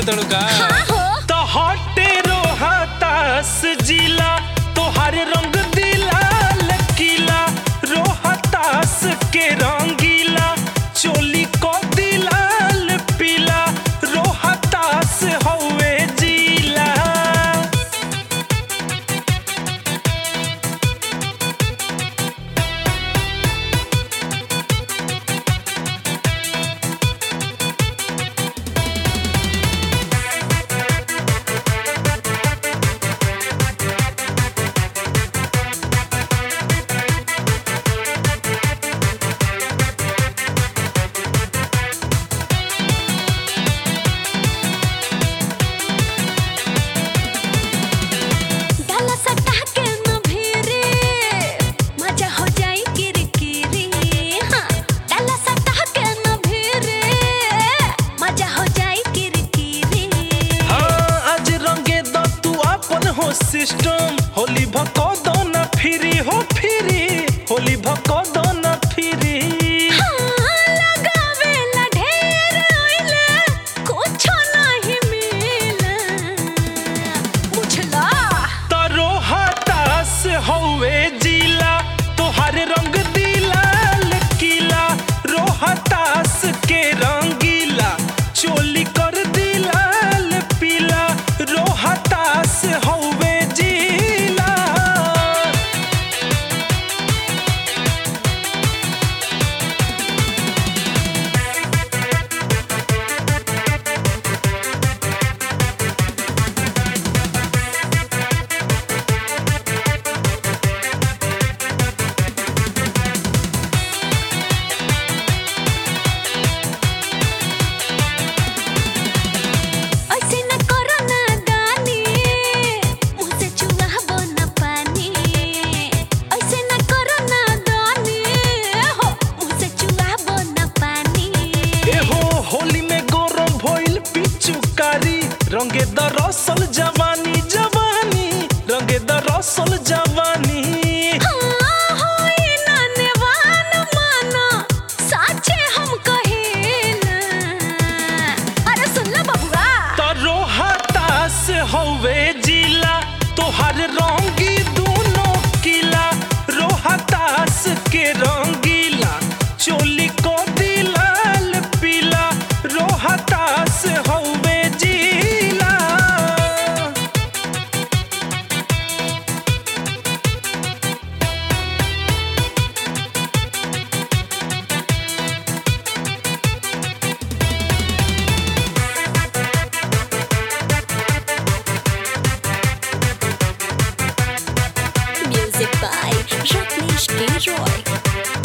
तड़ू का हाँ हो तो हटे रोहतास जिला तोहर रंग दिला लकीला रोहतास के रंगीला चोली को दिलाल पीला रोहतास हवे जिला डाला सटा के न भिरे मजा हो जाई किरकिरी हाँ डाला सटा के न भिरे मजा हो जाई किरकिरी हाँ आज रंगे द तू अपन हो सिस्टम होली भको दो ना फिरी हो फिरी होली भको दो ना फिरी हाँ लगावेला ढेर ओइले कुछो नहीं मिला बुझला तारो हतास हवे जिला तोहर रंग दिला लकीला रोहतास के रंगीला चोली कर दिलाल पीला रोहतास हवे जिला ऐसे न करो ना दानी मुँह से चुआबो न पानी ऐसे न करो ना दानी हो मुँह से चुआबो न पानी एहो होली में गौरव भइल पिचुकारी रंगे द रसल जवानी जवानी रंगे द रसल जवानी हाँ होई ना नेवान माना साचे हम कहेला अरे सुन लो बबुआ तरो हतास हवे जिला तोहर रंगी दोनों किला रोहतास के रंगीला चोली को दिलाल पीला रोहतास हवे जिला Music by Rajneesh K. Roy.